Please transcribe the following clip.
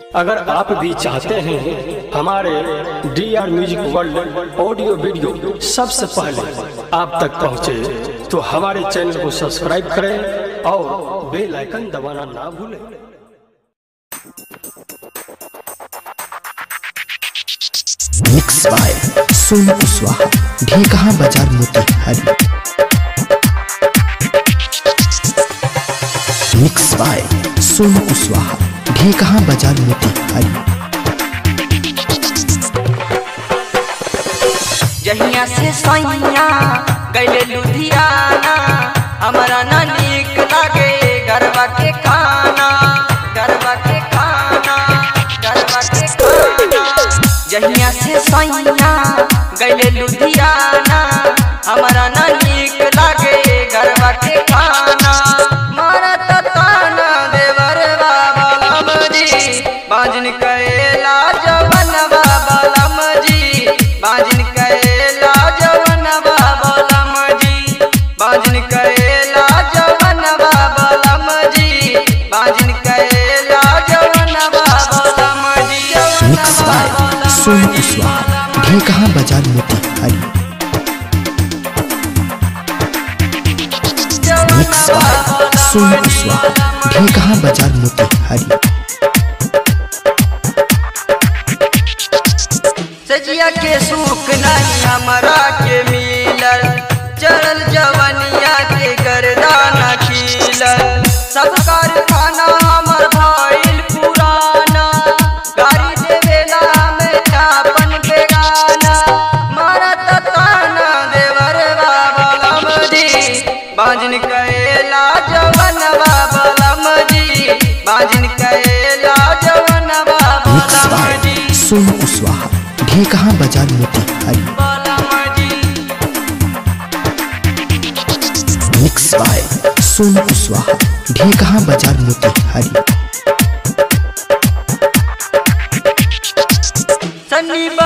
अगर आप भी चाहते हैं हमारे D R music world audio video सबसे पहले आप तक पहुंचे, तो हमारे चैनल को सब्सक्राइब करें और बेल आइकन दबाना ना भूलें mix by Sonu Kushwaha Dhekaha Bazar Motihari mix by Sonu Kushwaha Dhekaha Bazar Motihari जहिया से सैया गैले लुधियाना हमरा ना नीक लागे गरबा के खाना गरबा के खाना गरबा के खाना जहिया से सैया गैले लुधियाना हमरा ना नीक लागे गरबा के खाना मारा ताना देवर बाबा लमजी बाजन कैला जवन बाबा लमजी बाजन कैला जवन बाबा लमजी बाजन कैला जवन बाबा लमजी बाजन कैला जवन बाबा लमजी mix by Sonu Kushwaha Dhekaha Bazar Motihari mix by Sonu Kushwaha Dhekaha Bazar Motihari सजिया के सुख नहीं हमरा के मिलल चढ़ल जवनिया के गर्दाना खिलल सब कारखाना हमर भइल पुराना गाड़ी देवेला में चापन बेगाना मारा ताना देवर बाबा लमजी बाजन कैला जवन बाबा लमजी बाजन कैला जवन बाबा मिक्स बाय लमजी सोनू कुशवाहा ढेकहा बाजार मोतिहारी मिक्स बाय सोनू कुशवाहा ढेकहा बाजार मोतिहारी सन्नी